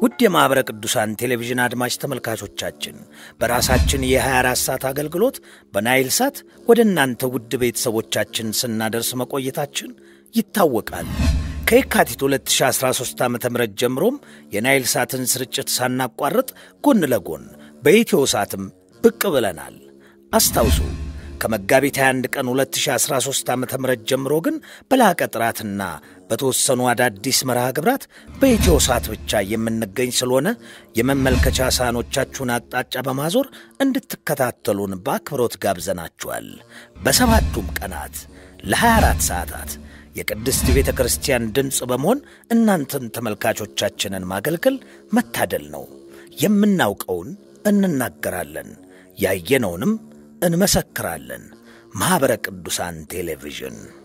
ውድ የማኅበረ ቅዱሳን ቴሌቪዥን አድማጭ ተመልካቾቻችን በራሳችን የ24 ሰዓት አገልግሎት በናይል ሳት ወደ እናንተ ውድ ቤተሰቦቻችን ስናደርስ መቆየታችን ይታወቃል። ከየካቲት 2013 ዓ ም ጀምሮም የናይል ሳትን ስርጭት ሳናቋርጥ ጎን ለጎን በኢትዮ ሳትም ብቅ ብለናል። አስታውሱ ከመጋቢት 21 ቀን 2013 ዓ ም ጀምሮ ግን በላቀ ጥራትና በተወሰኑ አዳዲስ መርሃ ግብራት በኢትዮ ሳት ብቻ የምንገኝ ስለሆነ የመመልከቻ ሳህኖቻችሁን አቅጣጫ በማዞር እንድትከታተሉን በአክብሮት ጋብዘናችኋል። በሰባቱም ቀናት ለ24 ሰዓታት የቅድስት ቤተ ክርስቲያን ድምፅ በመሆን እናንተን ተመልካቾቻችንን ማገልገል መታደል ነው። የምናውቀውን እንናገራለን፣ ያየነውንም እንመሰክራለን። ማኅበረ ቅዱሳን ቴሌቪዥን